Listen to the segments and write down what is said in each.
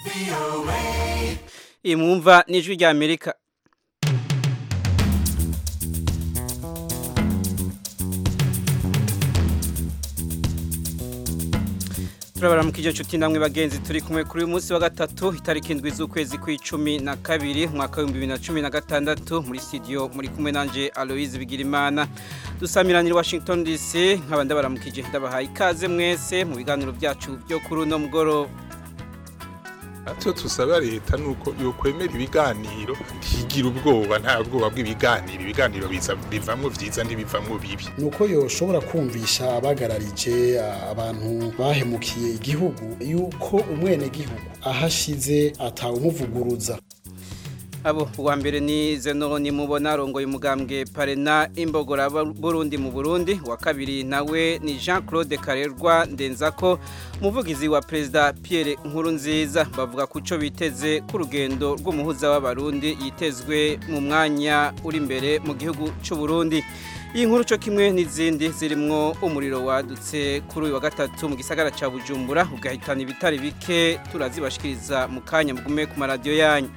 iyi mwumva ni ijwi rya amerika turabaramukije inshuti namwe bagenzi turi kumwe kuri uyu munsi wa gatatu itariki indwi z'ukwezi kw'icumi na kabiri umwaka w'ibihumbi bibiri na cumi na gatandatu muri studio muri kumwe nanje aloise bigirimana dusamiranira washington dc nkaba ndabaramukije ndabahaye ikaze mwese mu biganiro byacu byo kuri uno mugoroba icyo tusaba leta ni uko yokwemera ibiganiro ntigira ubwoba nta bwoba bw'ibiganiro ibiganiro bivamo byiza ntibivamo bibi ni uko yoshobora kumvisha abagararije abantu bahemukiye igihugu yuko umwenegihugu ahashize atawumuvuguruza abo uwa mbere ni zenoni mubona arongoye umugambwe parena imbogora burundi mu burundi uwa kabiri nawe ni jean claude karerwa ndenzako umuvugizi wa perezida pierre nkurunziza bavuga ku cyo biteze ku rugendo rw'umuhuza w'abarundi yitezwe mu mwanya uri imbere mu gihugu cy'u Burundi iyi nkuru cyo kimwe n'izindi zirimwo umuriro wadutse kuri uyu wa gatatu mu gisagara cya bujumbura ugahitana ibitari bike turazibashikiriza mu kanya mugume ku maradiyo yanyu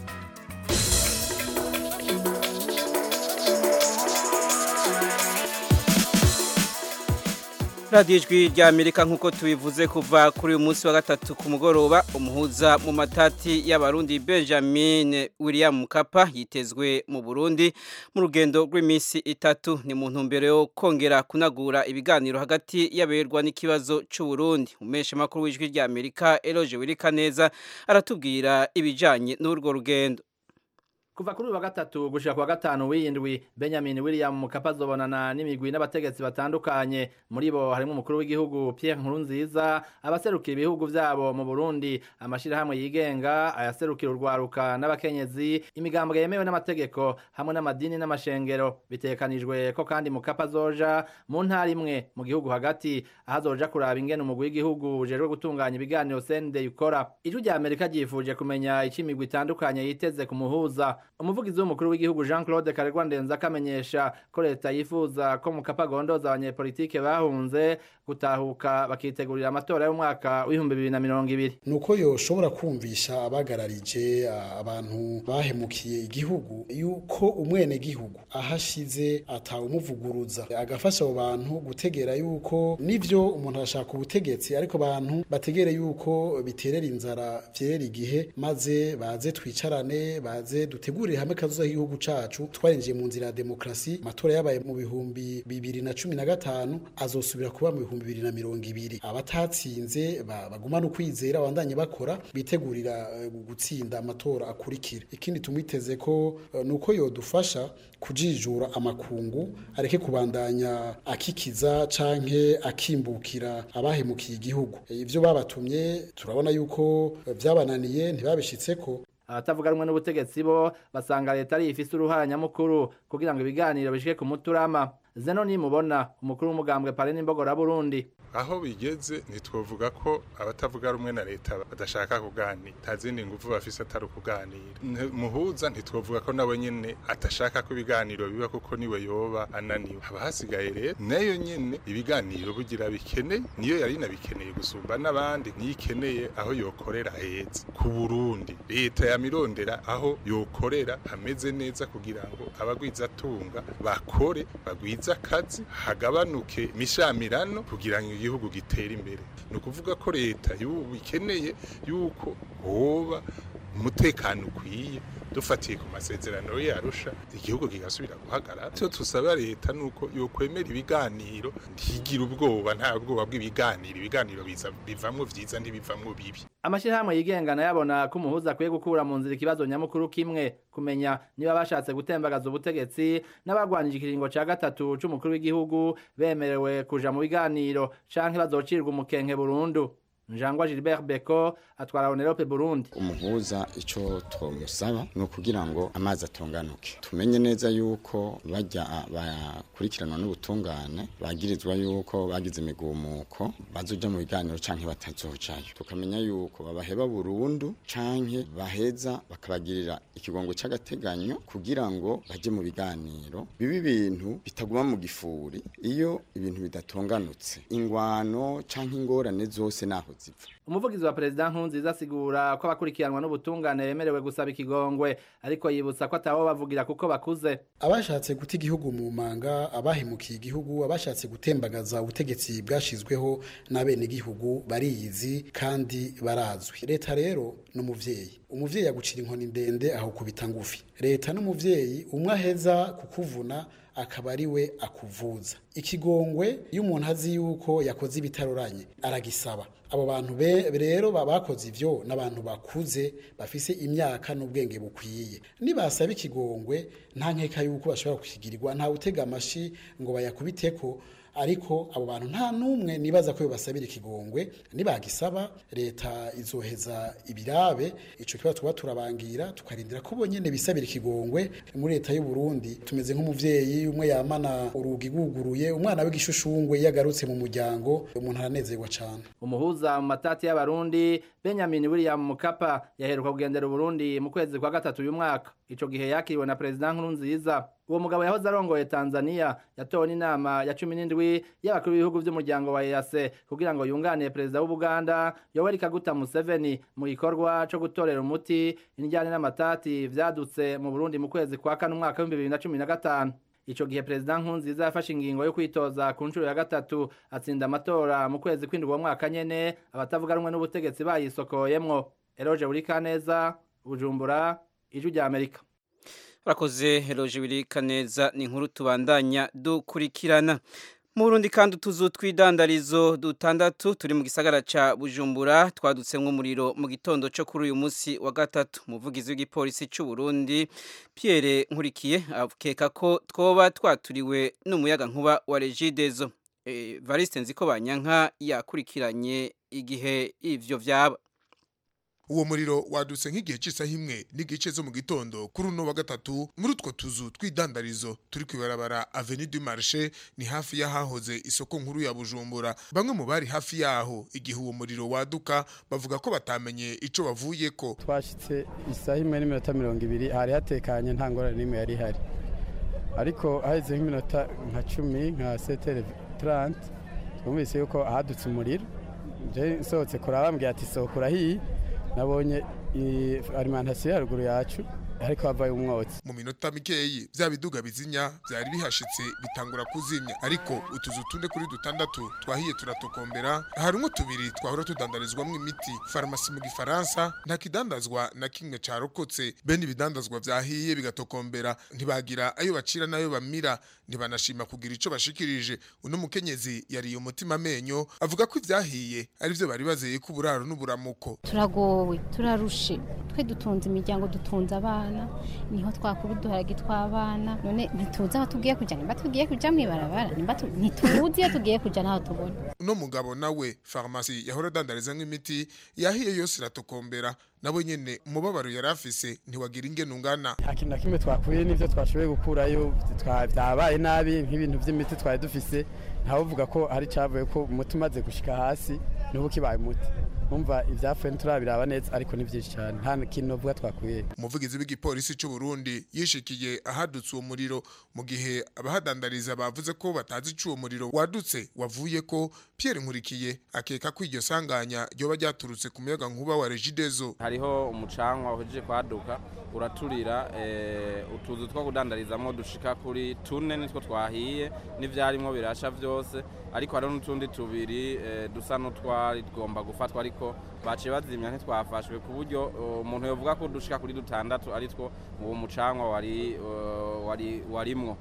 radiyo ijwi rya amerika nk'uko tubivuze kuva kuri uyu munsi wa gatatu ku mugoroba umuhuza mu matati y'abarundi benjamin william mukapa yitezwe mu burundi mu rugendo rw'iminsi itatu ni mu ntumbero yo kongera kunagura ibiganiro hagati y'aberwa n'ikibazo cy'uburundi umesha makuru w'ijwi rya amerika eroje wirika neza aratubwira ibijyanye n'urwo rugendo kuva kuri uyu wa gatatu gushika ku wa gatanu w'indwi benjamin william mukapa azobonana n'imigwi n'abategetsi batandukanye muri bo harimo umukuru w'igihugu pierre nkurunziza abaserukira ibihugu vyabo mu burundi amashirahamwe yigenga ayaserukira urwaruka n'abakenyezi imigambwe yemewe n'amategeko hamwe n'amadini n'amashengero bitekanijwe ko kandi mukapa azoja mu ntara imwe mu gihugu hagati aho azoja kuraba ingene umugwi w'igihugu ujejwe gutunganya ibiganiro sende ukora ijwi rya amerika ryifuje kumenya ico imigwi itandukanye yiteze ku muhuza umuvugizi w'umukuru w'igihugu jean claude karegwa ndenza akamenyesha ko leta yifuza ko mukapa agondoza abanyepolitike bahunze gutahuka bakitegurira amatora y'umwaka w'ibihumbi bibiri na mirongo ibiri ni uko yoshobora kumvisha abagararije abantu bahemukiye igihugu yuko umwenegihugu ahashize atawumuvuguruza agafasha abo bantu gutegera yuko nivyo umuntu arashaka ubutegetsi ariko abantu bategere yuko biterera inzara vyerera igihe maze baze twicarane baze dutegurire hamwe kazoza k'igihugu cacu twarinjiye mu nzira ya demokrasi amatora yabaye mu bihumbi bibiri na cumi na gatanu azosubira kuba mu bihumbi bibiri na mirongo ibiri abatatsinze bagumana ukwizera bandanye bakora bitegurira gutsinda amatora akurikira ikindi tumwiteze ko nuko yodufasha kujijura amakungu areke kubandanya akikiza canke akimbukira abahemukiye igihugu ivyo babatumye turabona yuko vyabananiye ntibabishitseko abatavuga rumwe n'ubutegetsi bo basanga leta ari ifise uruhara nyamukuru kugira ngo ibiganiro bishike ku muturama zeno nimubona umukuru w'umugambwe pare n'imbogora burundi aho bigeze ntitwovuga ko abatavuga rumwe na leta badashaka kuganira nta zindi nguvu bafise atari ukuganira muhuza ntitwovuga ko nawe nyene atashaka ko ibiganiro biba kuko niwe yoba ananiwe haba hasigaye rero nayo nyene ibiganiro bugira bikeneye niyo yari inabikeneye gusumba n'abandi niyo ikeneye aho yokorera heza ku burundi leta yamirondera aho yokorera hameze neza kugira ngo abagwizatunga bakore bagwize akazi hagabanuke imishamirano kugira ngo igihugu gitere imbere ni ukuvuga ko leta y'ubu ikeneye yuko hoba umutekano ukwiye dufatiye ku masezerano yarusha igihugu kigasubira guhagarara icyo tusaba leta ni uko yokwemera ibiganiro ntigira ubwoba nta bwoba bw'ibiganiro ibiganiro bivamwo vyiza ntibivamwo bibi amashyirahamwe yigenga nayabona ko umuhuza akwiye gukura mu nzira ikibazo nyamukuru kimwe kumenya niba bashatse gutembagaza ubutegetsi n'abagwanije ikiringo ca gatatu c'umukuru w'igihugu bemerewe kuja mu biganiro canke bazocirwa umukenke burundu njangwa Gilbert Beko atwara Onerope Burundi umuhuza ico twomusaba no kugira ngo amazi atonganuke tumenye neza yuko bajya bakurikiranwa n'ubutungane bagirizwa yuko bagize imigumuko bazoja mu biganiro canke batazojayo tukamenya yuko babaheba burundu canke baheza bakabagirira ikigongo c'agateganyo kugira ngo baje mu biganiro bibi bintu bitaguma mu gifuri iyo ibintu bidatonganutse ingwano canke ingorane zose naho ziva umuvugizi wa perezida nkurunziza asigura ko abakurikiranwa n'ubutungane bemerewe gusaba ikigongwe ariko yibutsa ko atabo bavugira kuko bakuze abashatse guta igihugu mu manga abahemukiye igihugu abashatse gutembagaza ubutegetsi bwashizweho n'abenegihugu bariyizi kandi barazwi leta rero ni umuvyeyi umuvyeyi agucira inkoni ndende aho kubita ngufi leta n'umuvyeyi umwe aheza kukuvuna akaba ari we akuvuza ikigongwe iyo umuntu azi yuko yakoze ibitaroranye aragisaba abo bantu be- rero ba- bakoze ivyo n'abantu bakuze bafise imyaka n'ubwenge bukwiye nibasaba ikigongwe nta nkeka yuko bashobora kukigirirwa nta utega amashi ngo bayakubiteko ariko abo bantu nta n'umwe nibaza ko basabira ikigongwe nibagisaba leta izoheza ibirabe ico kibazo tuba turabangira tukarindira ko bonyene bisabira ikigongwe muri leta y'u Burundi tumeze nk'umuvyeyi umwe yamana urugi guguruye umwana w'igishushungwe yagarutse mu muryango umuntu aranezerwa cane umuhuza mu matati y'abarundi benjamin william mukapa yaheruka kugendera uburundi mu kwezi kwa gatatu uyu mwaka ico gihe yakiriwe na perezida nkurunziza uwo mugabo yahoze arongoye tanzania yatowe n'inama ya cumi n'indwi y'abakuru b'ibihugu vy'umuryango wa ease kugira ngo yunganire perezida w'ubuganda yoweri kaguta museveni mu gikorwa co gutorera umuti indyane n'amatati vyadutse mu burundi mu kwezi kwa kane umwaka w'ibihumbi bibiri na cumi na gatanu ico gihe perezida nkurunziza yafashe ingingo yo kwitoza ku nshuro ya gatatu atsinda amatora mu kwezi kw'indwi uwo mwaka nyene abatavuga rumwe n'ubutegetsi bayisokoyemwo eroje burikaneza bujumbura ijwi rya amerika Urakoze Heroje Wirika neza ni inkuru tubandanya dukurikirana. Mu Burundi kandi utuzu tw'idandarizo dutandatu turi mu gisagara ca Bujumbura twadutsemwo umuriro mu gitondo cyo kuri uyu munsi wa gatatu. Umuvugizi w'igipolisi c'u Burundi Pierre Nkurikiye akeka ko twoba twaturiwe n'umuyaga nkuba wa Regideso. E, Variste Nziko Banyanka yakurikiranye igihe ivyo vyaba. uwo muriro wadutse nk'igihe cy'isaha imwe n'igice zo mu gitondo kuri uno wa gatatu muri utwo tuzu tw'idandarizo turi kwibarabara avenue du marché ni hafi y'ahahoze isoko nkuru ya bujumbura bamwe mu bari hafi yaho igihe uwo muriro waduka bavuga ko batamenye ico bavuyeko twashyitse isaha imwe n'iminota mirongo ibiri hari hatekanye nta ngorane n'imwe yari ihari ariko haheze nk'iminota nka cumi nka setere tarante twumvise yuko hadutse umuriro nje nsohotse kuraba bambwira ati sohoka urahiye nabonye i- alimantasiyo ya ruguru yacu ariko havayo umwotsi mu minota mikeyi vya biduga bizinya vyari bihashitse bitangura kuzimya ariko utuzu tune kuri dutandatu twahiye turatokombera harimwo tubiri twahora tudandarizwamwo imiti farumasi mu gifaransa nta kidandazwa na kimwe carokotse bene ibidandazwa vyahiye bigatokombera ntibagira ayo bacira n'ayo bamira ntibanashima kugira ico bashikirije uno mukenyezi yariye umutima amenyo avuga ko ivyahiye arivyo bari bazeye ko uburaro n'uburamuko turagowe turarushe twe dutunze imiryango dutunze abana niho twakura uduharage tw'abana none ntituzi aho tugiye kujya nimba tugiye kujya mu ibarabara nimba tu- ntituzi iyo tugiye kujya n'aho tubona uno mugabo nawe farumasi yahora adandarizamwo imiti yahiye yose iratokombera nawe nyene umubabaro yari afise ntiwagira ingene ungana nta kintu na kimwe twakuye n'ibyo twashoboye gukurayo twa- byabaye nabi nk'ibintu by'imiti twari dufise ntawuvuga ko hari cyavuye ko umuti umaze gushika hasi n'ubu kibaye umuti umva ibyapfuye ntiturabiraba neza ariko ni byinshi cyane nta kintu novuga twakuye umuvugizi w'igipolisi c'u Burundi yishikiye ahadutse uwo muriro mu gihe abahadandariza bavuze ko batazi ico uwo muriro wadutse wavuye ko Pierre Nkurikiye akeka ko iryo sanganya ryoba ryaturutse ku muyaga nkuba wa Regideso hariho umucanwa uhejeje kwaduka uraturira eh, utuzu two kudandarizamo dushika kuri tune nitwo twahiye n'ivyarimwo birasha vyose ariko hariho n'utundi tubiri eh, dusa n'utwari tugomba gufatwa ariko baciye bazimya ntitwafashwe ku buryo eh, umuntu yovuga ko dushika kuri dutandatu ari two uwo mucanwa wari eh, wari warimwo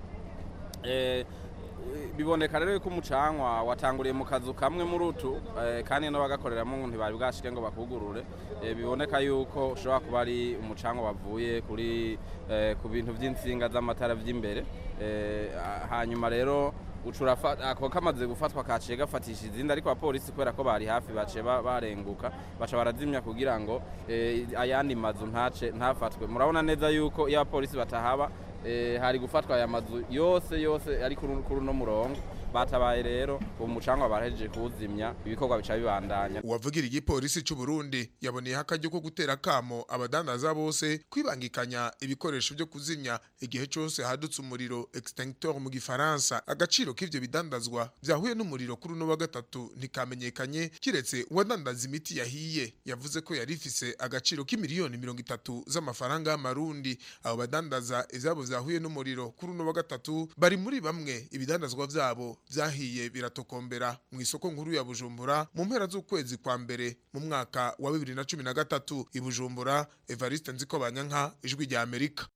Eh, biboneka rero ko umucanwa watanguriye mu kazu kamwe muri utu eh, kandi n'abagakoreramo ngo ntibari bwashike ngo bakugurure Eh, biboneka yuko ushobora kuba ari umucanwa wavuye kuri eh, ku bintu by'insinga z'amatara by'imbere Eh, ah, hanyuma rero ucura ako kamaze gufatwa kaciye gafatisha izindi ariko abapolisi kubera ko bari hafi baciye ba- barenguka baca barazimya kugira ngo eh, ayandi mazu ntace ntafatwe murabona neza yuko iyo abapolisi batahaba eh, hari gufatwa aya mazu yose yose ari kuri kuri uno murongo batabaye rero ubu mucanga barahejeje kuwuzimya ibikorwa bica bibandanya uwavugira igipolisi c'u Burundi yaboneyeho akaryo ko gutera kamo abadandaza bose kwibangikanya ibikoresho byo kuzimya igihe cyose hadutse umuriro extincteur mu gifaransa agaciro k'ivyo bidandazwa vyahuye n'umuriro kuri uno wa gatatu ntikamenyekanye kiretse uwadandaza imiti yahiye yavuze ko yari ifise agaciro k'imiliyoni mirongo itatu z'amafaranga y'amarundi abo badandaza ivyabo vyahuye n'umuriro kuri uno wa gatatu bari muri bamwe ibidandazwa vyabo vyahiye biratokombera mu isoko nkuru ya Bujumbura mu mpera z'ukwezi kwa mbere mu mwaka wa 2013 i Bujumbura Evariste Nziko Banyanka ijwi rya Amerika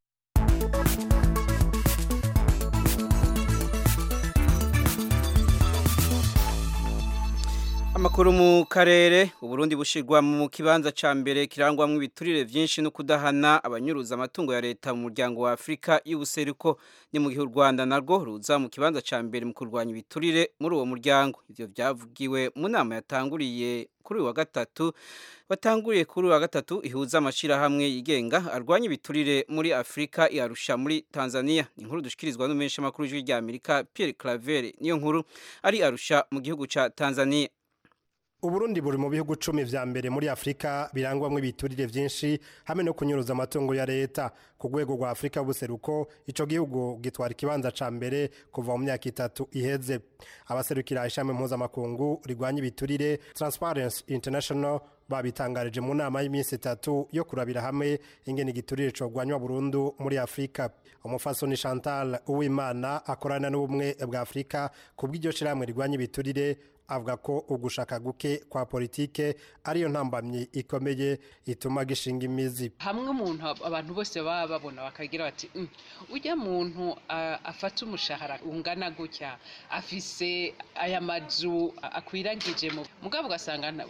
Amakuru mu karere Uburundi bushirwa mu kibanza ca mbere kirangwamwo ibiturire vyinshi no kudahana abanyuruza amatungo ya leta mu muryango wa Afrika y'ubuseruko ni mu gihe u Rwanda narwo ruza mu kibanza ca mbere mu kurwanya ibiturire muri uwo muryango ivyo vyavugiwe mu nama yatanguriye kuri uyu wa gatatu watanguriye kuri uyu wa gatatu ihuza amashirahamwe yigenga arwanya ibiturire muri Afrika yarusha muri Tanzania ni inkuru dushikirizwa n'umenshi makuru y'ijwi rya Amerika Pierre Claver niyo nkuru ari arusha mu gihugu ca Tanzania Uburundi buri mu bihugu cumi vya mbere muri Afrika birangwamwo ibiturire vyinshi hamwe no kunyuruza amatungo ya leta ku rwego rwa Afrika y'ubuseruko ico gihugu gitwara ikibanza ca mbere kuva mu myaka itatu iheze abaserukira ishami mpuzamakungu rigwanya ibiturire Transparency International babitangarije mu nama y'iminsi itatu yo kurabira hamwe ingene igiturire cogwanywa burundu muri Afrika umufasoni Chantal Uwimana akorana n'ubumwe bwa Afrika kubw'iryo shirahamwe rigwanya ibiturire avuga ko ugushaka guke kwa politike ariyo ntambamyi ikomeye ituma gishinga imizi hamwe umuntu abantu bose baba babona bakagira bati "Mm, ujya muntu ah, afata umushahara ungana gutya afise aya mazu akwiragije mu mugabo ugasanga nta-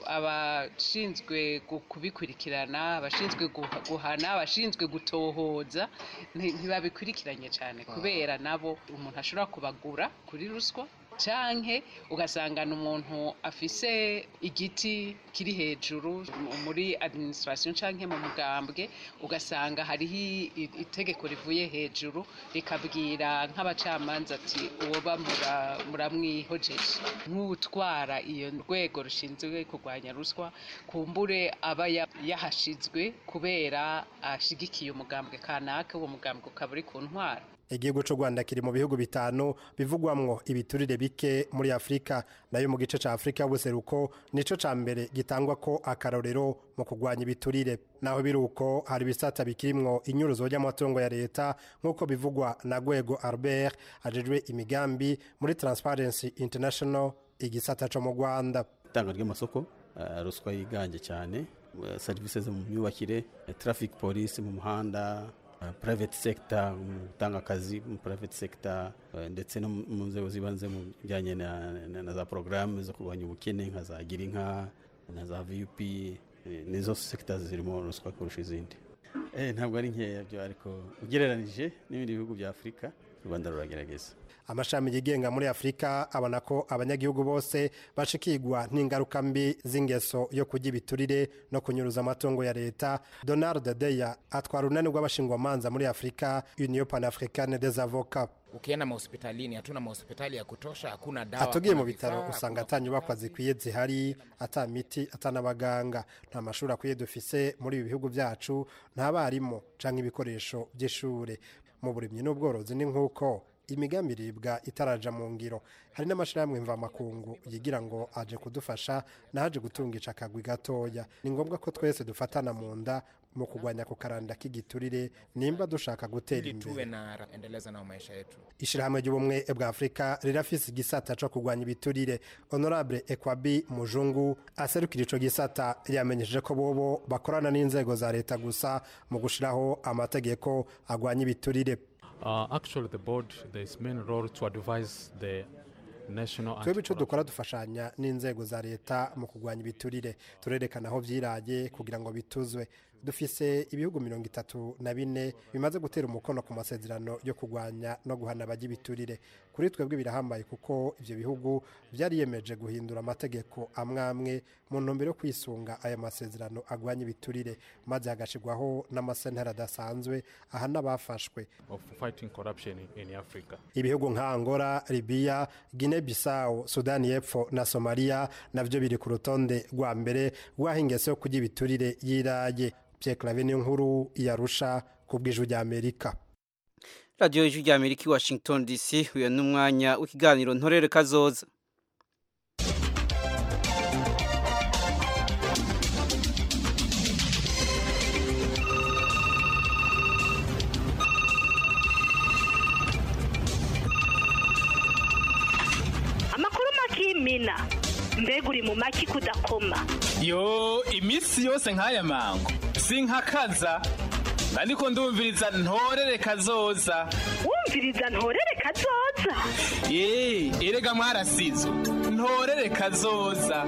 abashinzwe gu- kubikurikirana abashinzwe guha- guhana abashinzwe gutohoza nti- ntibabikurikiranye cyane kubera nabo umuntu ashobora kubagura kuri ruswa canke ugasanga ni umuntu afise igiti kiri hejuru mu- muri administration canke mu mugambwe ugasanga hariho i- i- itegeko rivuye hejuru rikabwira nk'abacamanza ati uwoba mura- muramwihojeje nk'utwara iyo rwego rushinzwe kurwanya ruswa kumbure aba ya- yahashizwe kubera ashigikiye umugambwe kanaka uwo mugambwe ukaba uri ku ntwara igihugu c'u Rwanda kiri mu bihugu bitanu bivugwamwo ibiturire bike muri Afrika nayo mu gice ca Afrika y'ubuseruko nico ca mbere gitangwa ko akarorero mu kurwanya ibiturire naho biruko hari ibisata bikirimwo inyuruzo ry'amatungo ya leta nk'uko bivugwa na Gwego Albert ajejwe imigambi muri Transparency International igisata co mu Rwanda itanga ry'amasoko eh, ruswa yiganje cyane eh, serivisi zo mu myubakire eh, traffic police mu muhanda eh, private sector mu gutanga akazi mu private sector eh, ndetse no mu nzego zibanze mu bijyanye na, na, na za porogaramu zo kurwanya ubukene nka za girinka na za vup eh, nizo sector zirimo ruswa kurusha izindi eh, ntabwo ari nkeya byo ariko ugereranije n'ibindi bihugu bya afurika u rwanda ruragerageza amashami yigenga muri Afrika abona ko abanyagihugu bose bashikirwa n'ingaruka mbi z'ingeso yo kurya ibiturire no kunyuruza amatungo ya leta Donald Deya atwara urunani rw'abashingwamanza muri Afrika Union Panafricaine des Avocats ukienda mahospitalini hatuna mahospitali ya kutosha hakuna dawa atugiye mu hakuna bitaro vifaa, usanga hakuna ata nyubakwa zikwiye zihari ata miti ata n'abaganga nta mashuri akwiye dufise muri ibi bihugu byacu nta barimu canke ibikoresho by'ishure mu burimyi n'ubworozi ni nk'uko imigambi iribwa itaraja mu ngiro hari n'amashirahamwe mvamakungu yigira ngo aje kudufasha naje gutungisha akagwi gatoya ni ngombwa ko twese dufatana mu nda mu kurwanya ku karanda k'igiturire nimba dushaka gutera ili imbere tuwe na endeleza nao maisha yetu ishirahamwe ry'ubumwe bwa afurika rirafise igisata co kurwanya ibiturire honorable ekwabi mujungu aserukira ico gisata yamenyesheje ko bobo bakorana n'inzego za leta gusa mu gushiraho amategeko agwanya ibiturire Uh, actually, the board, the its main role to advise the national twebwe icyo dukora dufashanya n'inzego za leta mu kurwanya ibiturire turerekana aho byiraye kugira ngo bituzwe dufise ibihugu mirongo itatu na bine bimaze gutera umukono ku masezerano yo kurwanya no guhana abajya ibiturire kuri twebwe birahambaye kuko ibyo bihugu byariyemeje guhindura amategeko amwe amwe mu ntumbero yo kwisunga aya masezerano agwanya ibiturire maze hagashyirwaho n'amasentara adasanzwe aha n'abafashwe of fighting corruption in, in Africa. ibihugu nka angola libiya guinea bissau sudani y'epfo na somaliya nabyo biri ku rutonde rwa mbere rw'aho ingeso yo kurya ibiturire yiraye pierre clave niyo nkuru yarusha ku bw'ijwi ry'amerika radiyo y'ijwi ry'amerika i washington dc uyu ni umwanya w'ikiganiro ntorere kazoza amakuru makimina mbega uri mu maki kudakoma yo iminsi yose nk'aya mango sinkakaza ariko ndumviriza ntorere kazoza wumviriza ntorere kazoza ye erega mwarasizo ntorere kazoza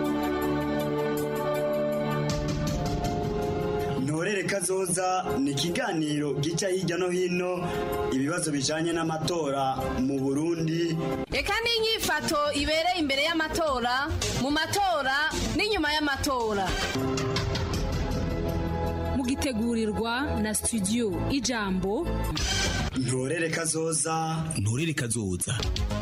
ntorere kazoza ni ikiganiro gica hirya no hino ibibazo bijanye n'amatora mu burundi reka n'inyifato ibereye imbere y'amatora mu matora n'inyuma y'amatora mugitegurirwa na studio ijambo ntorere kazoza ntorere kazoza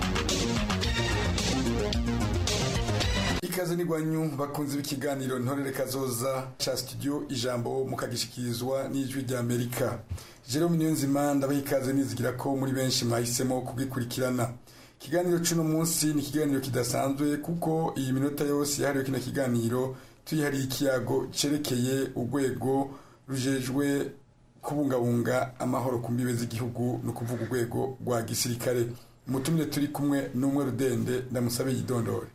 ikaze n'igwanyu bakunze b'ikiganiro ntorere kazoza ca studio ijambo mukagishikirizwa n'ijwi rya amerika jerome niyonzima ndabaha ikaze nizigira ko muri benshi mwahisemo kugikurikirana ikiganiro c'uno munsi ni ikiganiro kidasanzwe kuko iyi minota yose yahariwe kino kiganiro tuyihariye ikiyago cerekeye urwego rujejwe kubungabunga amahoro ku mbibe z'igihugu ni ukuvuga urwego rwa gisirikare umutumire turi kumwe n'umwe rudende ndamusabe yidondore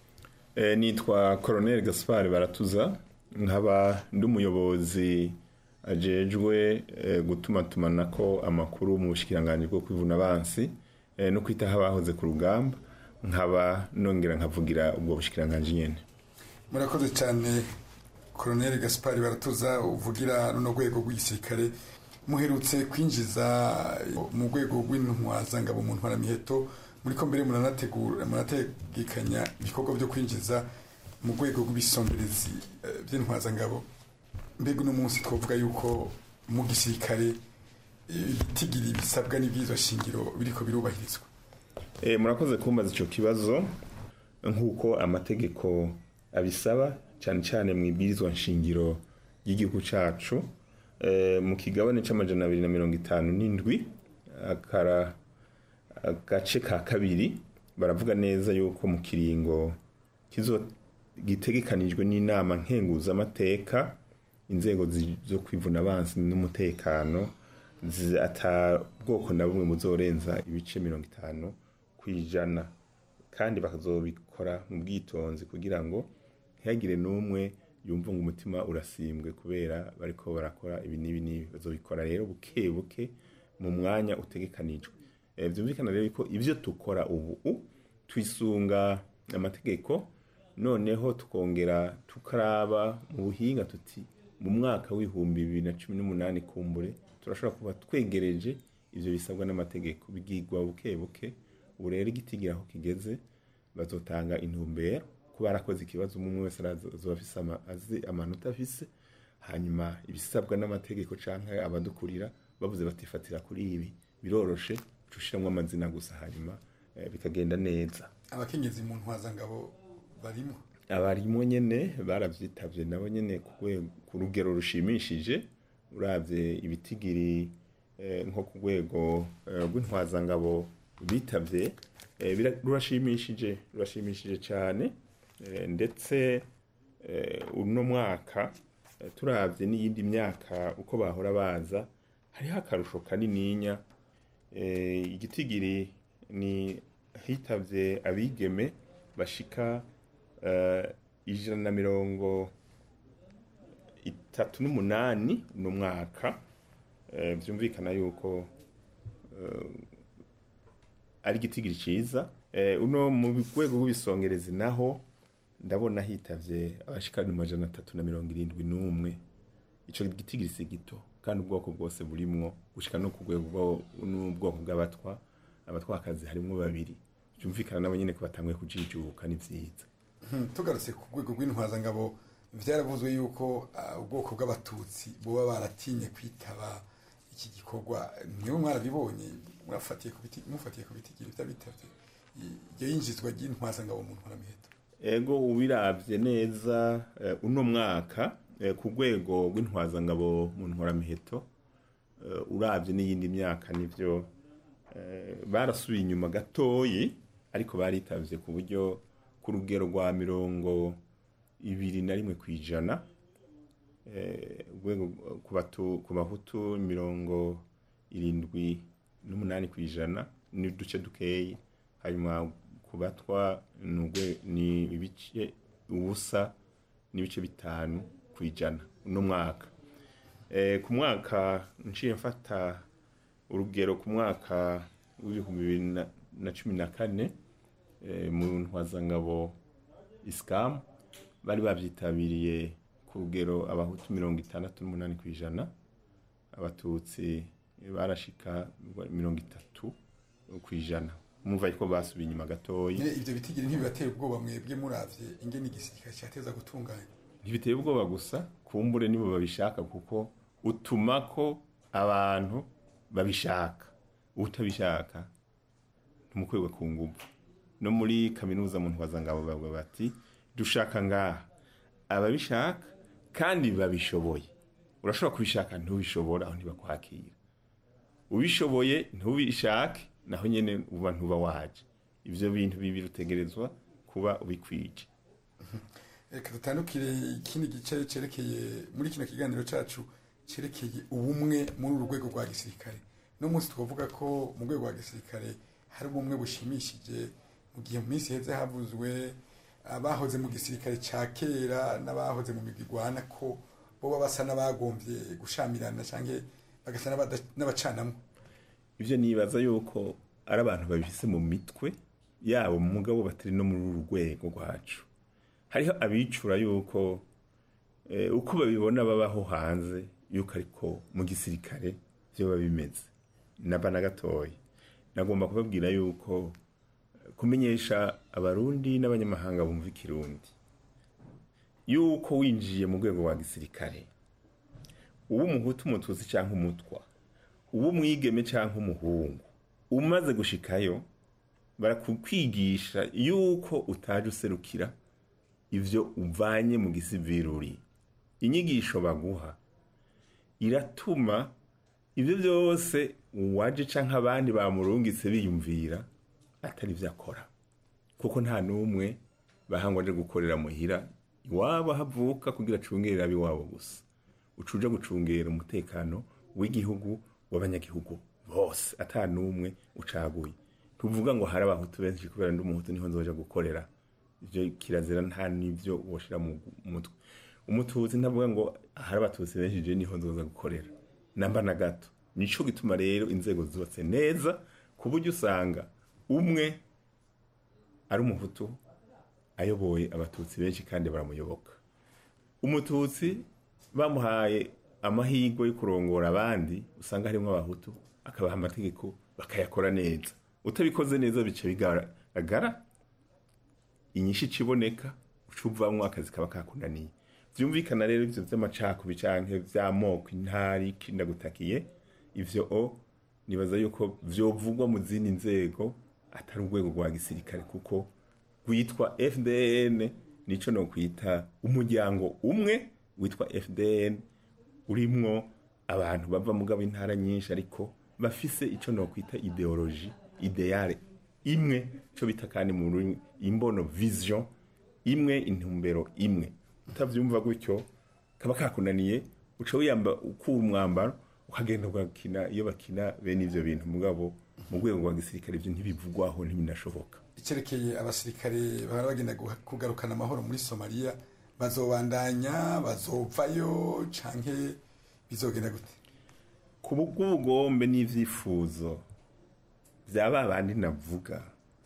nitwa koroneri gaspar baratuza nkaba ndi umuyobozi ajejwe gutuma tumanako amakuru mu bushikiranganji bwo kwivuna abansi no kwitaho abahoze ku rugamba nkaba nongera nkavugira ubwo bushikiranganji nyene murakoze cyane koroneri gaspar baratuza uvugira runo rwego rw'igisirikare muherutse kwinjiza mu rwego rw'intwazangabo mu ntwaramiheto muri ko mbere muranategura murategekanya ibikorwa byo kwinjiza mu rwego rw'ibisomberezi by'intwazangabo mbega uno munsi twavuga yuko mu gisirikare ibitigira ibisabwa n'ibyizo shingiro biriko birubahirizwa murakoze kumbaza icyo kibazo nk'uko amategeko abisaba cyane cyane mu ibwirizwa nshingiro ry'igihugu cyacu mu kigabane cy'amajana abiri na mirongo itanu n'indwi akara agace ka kabiri baravuga neza yuko mu kiringo kizo gitegekanijwe n'inama nkenguzamateka inzego zo kwivuna abansi n'umutekano ata bwoko na bumwe muzorenza ibice mirongo itanu ku ijana kandi bakazobikora mu bwitonzi kugira ngo ntihagire n'umwe yumva ngo umutima urasimbwe kubera bariko barakora ibi n'ibi n'ibi bazobikora rero buke buke mu mwanya utegekanijwe byumvikana rero ko ibyo dukora ubu twisunga amategeko noneho tukongera tukaraba mu buhinga tuti mu mwaka w'ibihumbi bibiri na cumi n'umunani kumbure turashobora kuba twegereje ibyo bisabwa n'amategeko bigigwa buke buke ubu rero igitigira aho kigeze bazotanga intumbero kuba barakoze ikibazo umwe wese azoba azi amanota afise hanyuma ibisabwa n'amategeko cyangwa abadukurira bavuze batifatira kuri ibi biroroshe ushiramo amazina gusa hanyuma bikagenda neza abakenyezi mu ntwazangabo barimo abarimo nyene baravyitabye nabo nyene ku rugero rushimishije uravye ibitigiri nko ku rwego rw'intwazangabo bitavye rurashimishije rurashimishije cyane ndetse uno mwaka turavye n'iyindi myaka uko bahora baza hariho akarusho kanininya igitigiri ni hitabye abigeme bashika ijana na mirongo itatu n'umunani uno mwaka byumvikana yuko ari igitigiri cyiza Eh, uno mu rwego rw'ibisongerezi naho ndabona hitavye abashika mu majana atatu na mirongo irindwi n'umwe ico gitigiri si gito kandi ubwoko bwose burimwo gushika no ku rwego bwo- n'ubwoko bw'abatwa abatwakazi harimwo babiri byumvikana nabo nyene ko batanguye kujijuka ni vyiza Hmm, tugarutse ku rwego rw'intwazangabo vyaravuzwe yuko ah, ubwoko bw'abatutsi boba baratinye kwitaba iki gikorwa niwe mwarabibonye murafatiye ku biti mufatiye ku bitigiri vy'abitavye iryo yinjizwa ry'intwazangabo mu ntwaramiheto ego ubiravye neza eh, uno mwaka eh, ku rwego rw'intwazangabo mu ntwaramiheto eh, uravye n'iyindi myaka nivyo eh, barasubiye inyuma gatoyi ariko baritavye ku buryo ku rugero rwa mirongo ibiri na rimwe kw'ijana eh, urwego ku batu- ku bahutu mirongo irindwi n'umunani kw'ijana n'uduce dukeyi hanyuma ku batwa ni urwe- ni ibice ubusa n'ibice bitanu ku ijana uno mwaka Eh, ku mwaka nciye mfata urugero ku mwaka w'ibihumbi bibiri na- na cumi na kane eh, mu ntwazangabo isikamu bari babyitabiriye ku rugero abahutu mirongo itandatu n'umunani ku ijana abatutsi barashika mirongo itatu ku ijana mumva ko basubiye inyuma gatoyi nyine ivyo bitigiri ntibibatera ubwoba mwebwe muravye ingene igisirikare cyateza gutunganya ntibiteye ubwoba gusa kumbure nibo babishaka kuko utuma ko abantu babishaka utabishaka ntumukwegwe ku nguvu no muri kaminuza mu ntwazangabo bavuga bati dushaka ngaha ababishaka kandi babishoboye urashobora kubishaka ntubishobora aho ntibakwakira ubishoboye ntubishake naho nyene uba ntuba waje ivyo bintu bibiri utegerezwa kuba ubikwije reka dutandukire ikindi gice cerekeye muri kino kiganiro cacu cerekeye ubumwe muri uru rwego rwa gisirikare no munsi twavuga ko mu rwego rwa gisirikare hari ubumwe bushimishije mu gihe mu minsi heze havuzwe abahoze mu gisirikare ca kera n'abahoze mu migwi igwana ko boba basa n'abagombye gushamirana canke bagasa n'abada- n'abacanamwe ivyo nibaza yuko ari abantu babifise mu mitwe yabo mu mugabo batari no muri uru rwego rwacu hariho abicura yuko eh, uko babibona babaho hanze yuko ariko mu gisirikare vyoba bimeze naba na gatoya nagomba kubabwira yuko eh, kumenyesha abarundi n'abanyamahanga bumva ikirundi yuko winjiye mu rwego rwa gisirikare uba umuhutu umututsi cyangwa umutwa uba umwigeme cyangwa umuhungu umaze gushikayo barakukwigisha yuko utaje userukira ivyo uvanye mu gisiviri inyigisho baguha iratuma ibyo byose uwaje canke abandi bamurungitse biyumvira atari vyo akora kuko nta n'umwe bahangwa aje gukorera muhira iwabo havuka kugira acungerera ab'iwabo gusa ucuja gucungera umutekano w'igihugu w'abanyagihugu bose ata n'umwe ucaguye tuvuga ngo hari abahutu benshi kubera ndi umuhutu niho nzoja gukorera ivyo kirazira nta n'ivyo woshira mu mutwe umututsi ntavuga ngo hari abatutsi benshi je niho nzoza gukorera namba na gato nico gituma rero inzego zubatse neza ku buryo usanga umwe ari umuhutu ayoboye abatutsi benshi kandi baramuyoboka umututsi bamuhaye amahirwe yo kurongora abandi usanga harimo abahutu akabaha amategeko bakayakora neza utabikoze neza bica bigaragara inyinshi ikiboneka uca uvamwo akazi kaba kakunaniye vyumvikana rero ivyo vy'amacakubi canke vy'amoko intari kindagutakiye ivyo o nibaza yuko vyovugwa mu zindi nzego atari urwego rwa gisirikare kuko rwitwa fdn nico no kwita umuryango umwe witwa fdn urimwo abantu bava mugabo intara nyinshi ariko bafise ico no kwita ideologie ideale imwe co bita kandi mu rurimi imbono vision imwe intumbero imwe utavyumva gutyo kaba kakunaniye uca wiyamba ukura umwambaro ukagenda ugakina iyo bakina bene ivyo bintu mugabo mu rwego rwa gisirikare ivyo ntibivugwaho ntibinashoboka icyerekeye abasirikare bahora bagenda guha- kugarukana amahoro muri somaliya bazobandanya bazovayo canke bizogenda gute ku bw'ubugombe n'ivyifuzo vya ba bandi navuga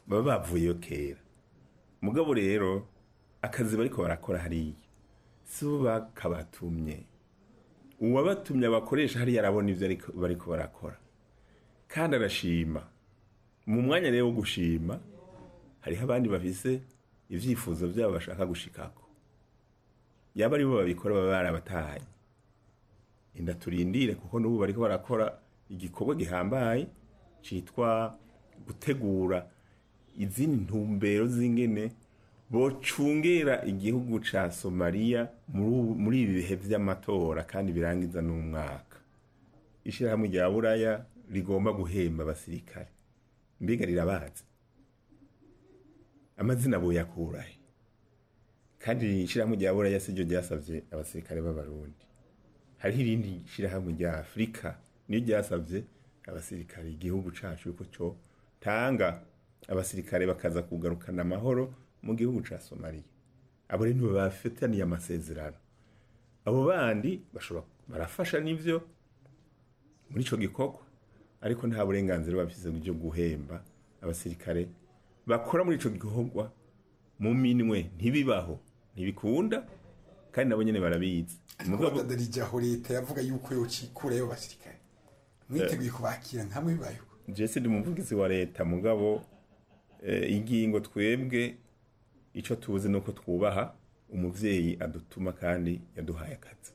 baba bavuyeyo kera mugabo rero akazi bariko barakora hariya si bo bakabatumye uwabatumye abakoresha hariya arabona ivyo ariko- bariko barakora kandi arashima mu mwanya rero wo gushima hariho abandi bafise ivyifuzo vyabo bashaka gushikako yaba ari bo babikora baba barabatahanye inda turindire kuko n'ubu bariko barakora igikorwa gihambaye citwa gutegura izindi ntumbero z'ingene bocungera igihugu ca somaliya muri ubu- muri ibi bihe vy'amatora kandi birangiza n'umwaka ishirahamwe rya buraya rigomba guhemba abasirikare mbega rirabazi amazina boyakurahe kandi ishirahamwe rya buraya siryo ryasavye abasirikare b'abarundi hariho irindi shirahamwe rya afurika niyo ryasavye abasirikare igihugu cacu yuko co tanga abasirikare bakaza kugarukana amahoro mu gihugu ca somaliya abo rero nibo bafitaniye amasezerano abo bandi bashobora barafasha n'ivyo muri ico gikorwa ariko nta burenganzira bafise bwo guhemba abasirikare bakora muri ico gikorwa mu minwe ntibibaho ntibikunda kandi nabo nyene barabizi ariko badadarijaho leta yavuga yuko yocikurayo abasirikare mwiteguye kubakira nkamwe bibayeho jese ndi umuvugizi wa leta mugabo eh, ingingo twebwe ico tuzi nuko twubaha umuvyeyi adutuma kandi yaduhaye akazi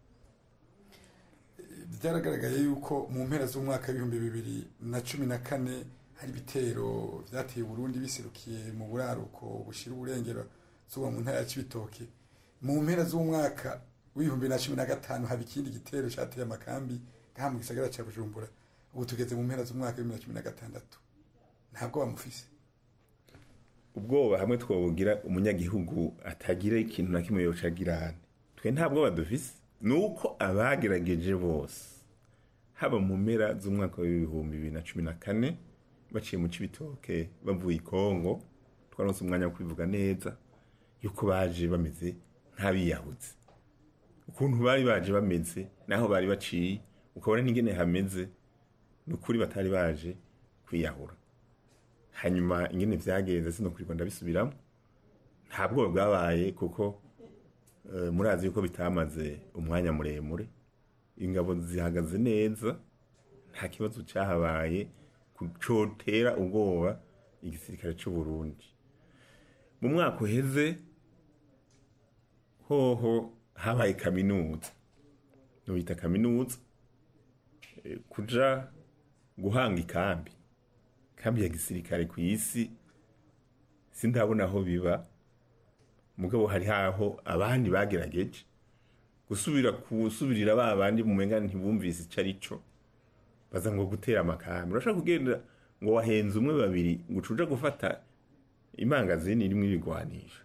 byaragaragaye yuko mu mpera z'umwaka w'ibihumbi bibiri na cumi na kane hari ibitero vyateye Burundi biserukiye mu buraruko bushira uburengero zuba mu ntara ya Cibitoke mu mpera z'umwaka w'ibihumbi na cumi na gatanu haba ikindi gitero cateye amakambi ngaha mu gisagara ca Bujumbura ubu tugeze mu mpera z'umwaka w'ibihumbi na cumi na gatandatu ntabwo bamufise ubwoba hamwe twobugira umunyagihugu atagira ikintu na kimwe yoca agirane twe nta bwoba dufise nuko abagerageje bose haba mu mpera z'umwaka w'ibihumbi bibiri na cumi na kane baciye mu cibitoke bavuye i kongo twaronse umwanya wo kubivuga neza yuko baje bameze nk'abiyahuzi ukuntu bari baje bameze naho bari baciye ukabona n'ingene hameze ni ukuri batari baje kwiyahura hanyuma ingene vyagenze sinokurirwa ndabisubiramo nta bwoba bwabaye kuko eh, murazi yuko bitamaze umwanya muremure ingabo zihagaze neza nta kibazo cyahabaye ku- cotera ubwoba igisirikare c'u Burundi mu mwaka uheze hoho habaye kaminuza nubita kaminuza eh, kuja guhanga ikambi kambi ya gisirikare ku isi sindabona aho biba mugabo hari haho abandi bagerageje gusubira kusubirira ba bandi mu menga ntibumvise ico ari co baza ngo gutera amakambi urashaka kugenda ngo wahenze umwe babiri ngo ucuja gufata imangazini irimwo ibigwanisho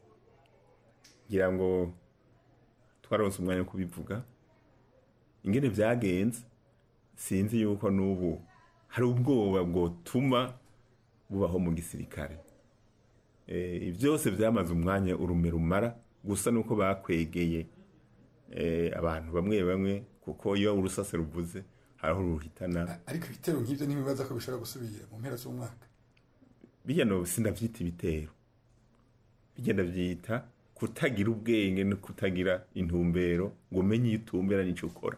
ngira ngo twaronse umwanya wo kubivuga ingene vyagenze sinzi yuko n'ubu hari ubwoba bwotuma bubaho mu gisirikare Eh, byose byamaze umwanya urume rumara gusa nuko bakwegeye eh, abantu bamwe bamwe kuko iyo urusase ruvuze hariho ruhitana ariko ibitero nk'ivyo ntibibaza ko bishobora gusubira mu mpera z'umwaka bijya no sindavyita ibitero bijya ndavyita kutagira ubwenge no kutagira intumbero ngo umenye iyo utumbera n'ico ukora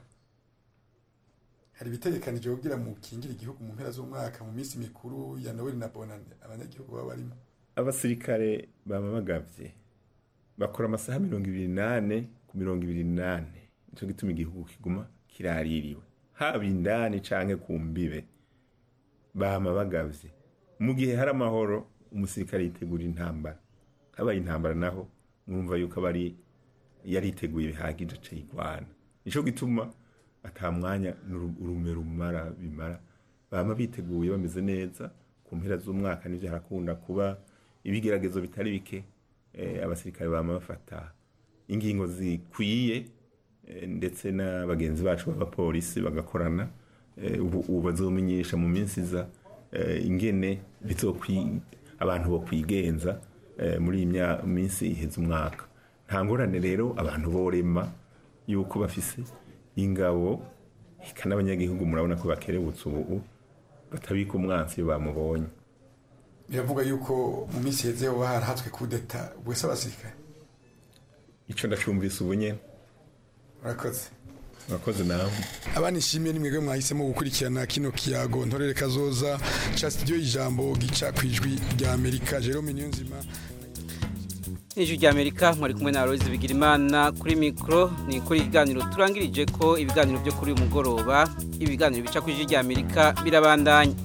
hari ibitegekanije kugira mu kingira igihugu mu mpera z'umwaka mu minsi mikuru ya Noel na Bonane abanyagihugu baba barimo abasirikare baba bagavye bakora amasaha mirongo ibiri nane ku mirongo ibiri nane nico gituma igihugu kiguma kiraririwe haba indani canke ku mbibe bama bagavye mu gihe hari amahoro umusirikare yitegura intambara habaye intambara naho mwumva yuko aba ari yariteguye bihagije aca yigwana nico gituma ata mwanya n'uru- urume rumara bimara bama biteguye bameze neza ku mpera z'umwaka nivyo harakunda kuba ibigeragezo bitari bike eh, abasirikare bama bafata ingingo zikwiye eh, ndetse na bagenzi bacu b'abapolisi bagakorana eh, ubu ubu bazomenyesha mu minsi iza eh, ingene bizokwi abantu bo kwigenza eh, muri iyi mya- minsi iheze umwaka nta ngorane rero abantu borema yuko bafise ingabo eka n'abanyagihugu murabona ko bakerebutse ubu batabika umwansi iyo bamubonye biravuga yuko mu minsi heze hoba harahatswe kudeta bwese abasirikare ico ndacumvise ubu nyene urakoze urakoze nawe abana ishimwe ni mwebwe mwahisemo gukurikirana kino kiyago ntorere kazoza ca studio ijambo gica kwijwi rya Amerika Jerome Niyonzima Ijwi rya Amerika mwari kumwe na Aloise Bigirimana kuri mikro ni kuri ikiganiro turangirije ko ibiganiro byo kuri uyu mugoroba ibiganiro bica ku ijwi rya Amerika birabandanya